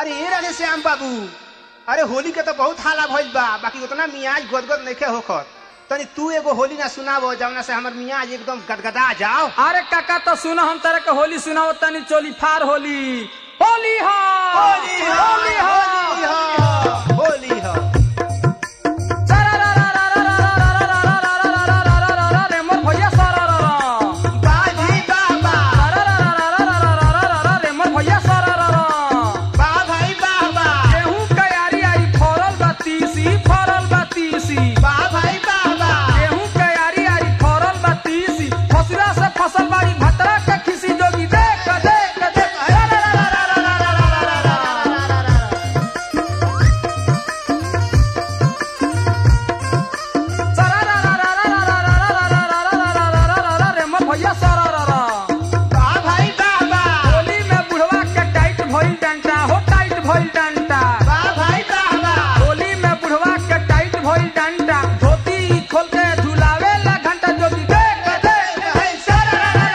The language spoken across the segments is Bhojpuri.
अरे ए राधे श्याम बाबू अरे होली के तो बहुत हाला भइल बा बाकी उतना मियाज गदगद नइखे होखत तनी तू एगो होली ना सुनाबो जवना से हमर मियाज एकदम गदगदा जाओ अरे काका तो सुनो हम तरह के होली सुनाओ तनी चोली फार होली होली हा होली हो होली हा होली हो होली हो रे मोर भैया सारा बाजी बाबा रे मोर भैया सारा बा भाई बाबा गेहूं कयारी आई फरल बत्तीसी फरल बत्तीसी बा भाई बाबा गेहूं कयारी आई फरल बत्तीसी फसुरा से फसल बाड़ी भतरा के खिसी जोगी देख देख देख रे मोर भैया सारा बा भाई बाबा होली में बुढ़वा के टाइट भइल डंटा हो टाइट भइल डंटा बा भाई बाबा होली में बुढ़वा के टाइट भइल डंटा धोती खोल के झुलावे ला घंटा जोगी देख देख हे सारा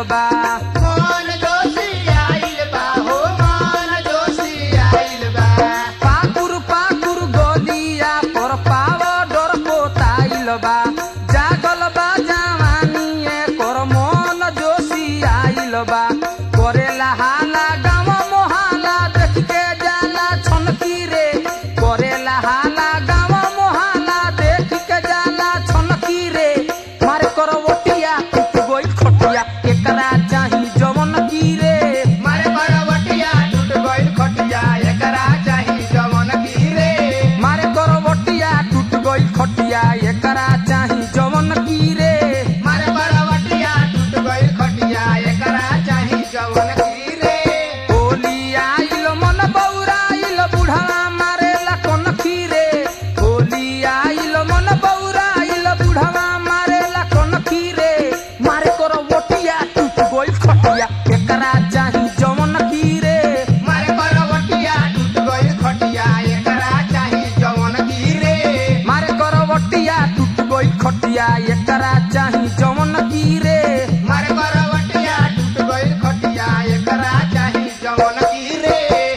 बा मन जोशी आइल बा हो मन जोशी आइल बा पाकुर पाकुर गोलिया पर पावडर पोताइल बा जागल बा जवानी कर मन जोशी आइल बा करेला हाला गाँव मोहाला देख के जाला छनकी रे करेला हाला गाँव मोहाला देख के जाला छनकी रे मारे करवटिया टूट गइल खटिया एकरा चाही जवन की रे मारे करवटिया टूट गइल खटिया एकरा चाही जवन की रे मारे करवटिया टूट गइल खटिया एकरा चाही जवन की रे मारे करवटिया टूट गइल खटिया एकरा चाही जवन की रे होली आइल मन बौराइल बुढ़वा मारेला कोन खीरे होली आइल मन बौराइल बुढ़वा मारेला कोन खीरे मारे करवटिया टूट गइल खटिया एकरा चाही जवन की रे मारे करवटिया टूट गइल खटिया एकरा चाही जवन की रे मारे करवटिया टूट गइल खटिया एकरा चाही जवन की रे मारे करवटिया टूट गइल खटिया एकरा चाही जवन की रे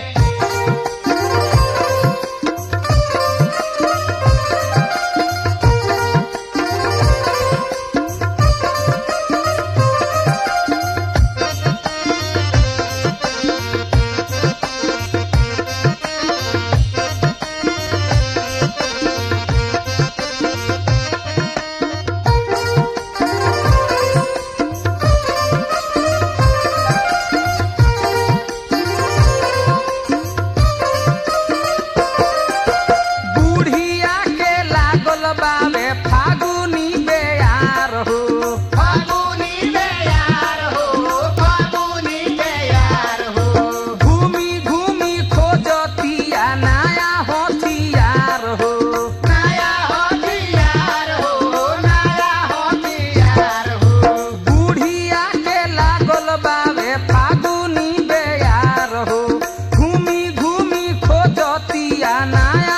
बुढ़िया के लागल बावे फागुनी बेयार हो फागुनी बेयार हो फागुनी बेयार हो घूमी घूमी खोजतिया नया होथियार हो नया हथियार हो नया हथियार हो बुढ़िया के लागल बावे फागुनी बेयार हो घूमी घूमी खोजतिया नया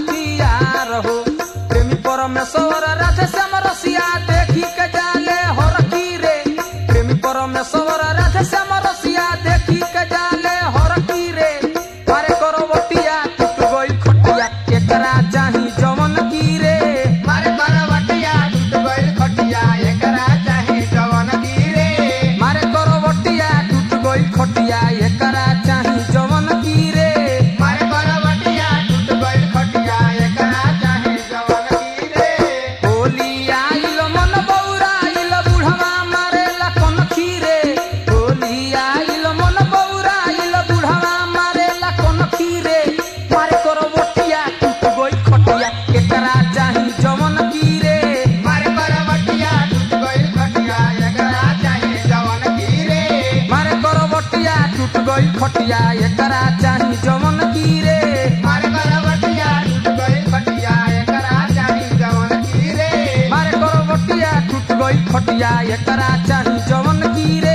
होथियार हो प्रेमी परमेश्वर राधे श्याम रसिया देखी के जाले हर की रे प्रेमी परमेश्वर राधे श्याम रसिया देखी के जाले हर की रे मारे करवटिया टूट गइल खटिया एकरा चाही जवन की रे मारे करवटिया टूट गइल खटिया एकरा चाही जवन की रे मारे करवटिया टूट गइल खटिया एकरा चाही जवन की रे मारे करवटिया टूट गइल खटिया एकरा चाही जवन की रे होली आइल मन बौराइल बुढ़वा मारेला कोन खीरे होली आइल मन बौराइल बुढ़वा मारेला कोन खीरे मारे करवटिया टूट गइल खटिया एकरा चाही जवन की रे मारे करवटिया टूट गइल खटिया एकरा चाही जवन की रे मारे करवटिया टूट गइल खटिया एकरा चाही जवन की रे मारे करवटिया टूट गइल खटिया एकरा चाही जवन की रे मारे करवटिया टूट गइल खटिया एकरा चाही जवन की रे